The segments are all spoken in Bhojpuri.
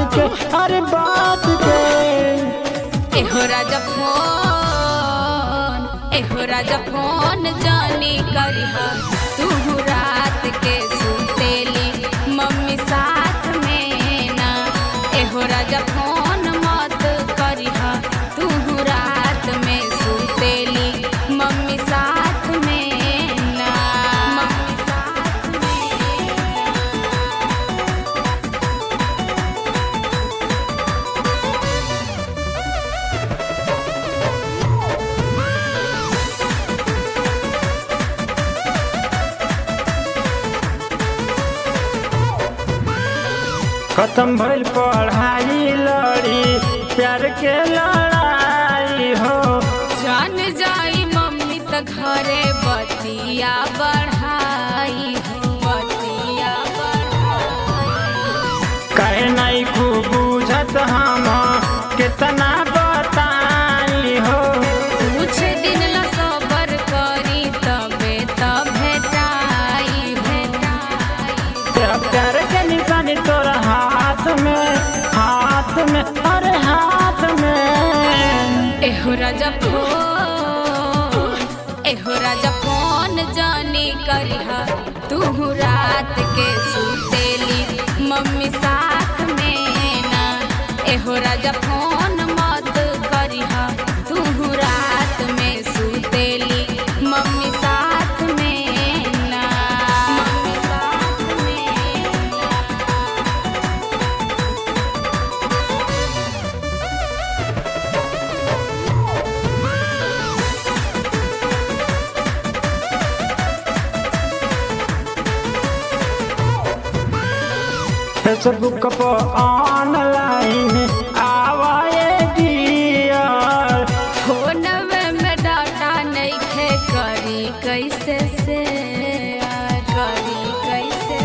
के अरे बात के एहो राजा फोन एहो राजा फोन जानी करिहा तू रात के सुतेली मम्मी साथ में ना एहो राजा फोन मत करिहा तू रात में सुतेली मम्मी साथ में ना मम्मी साथ में खत्म भइल पढ़ाई लड़ी प्यार के लड़ाई हो जान जाई मम्मी त घरे बतिया बढ़ाई हो बतिया बढ़ाई कहे नहीं खूब बुझत हम कितना बताई हो कुछ दिन ला सबर करी तबे त भेटाई भेटाई तेरा प्यार के निशानी तोरा हाथ में हाथ में अरे हाथ में एहो राजा फोन एहो राजा फोन जानी करिहा तू रात के सुतेली मम्मी साथ में ना एहो राजा फोन मत करिहा तू रात में सुतेली मम्मी साथ में ना मम्मी साथ में ना फेसबुक पर ऑनलाइन आवाए डियर फोनवे में डाटा नइखे करी कैसे से करी कैसे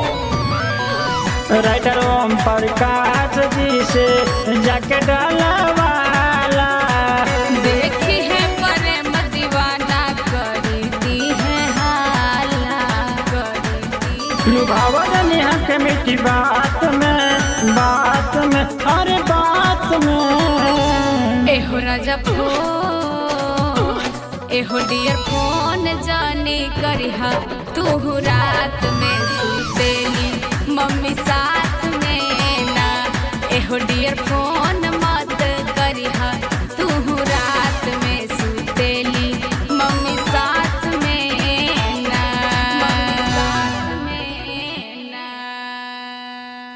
से राइटर ओम प्रकाश जी से जाके डालवाला देखी है प्रेम दीवाना करी दी है हाला करी दी है लुभावन नेहा के मीठी बात में बात में अरे बात में एहो राजा फोन एहो डियर फोन जानी करिहा तू रात में सुतेली मम्मी साथ में ना एहो डियर फोन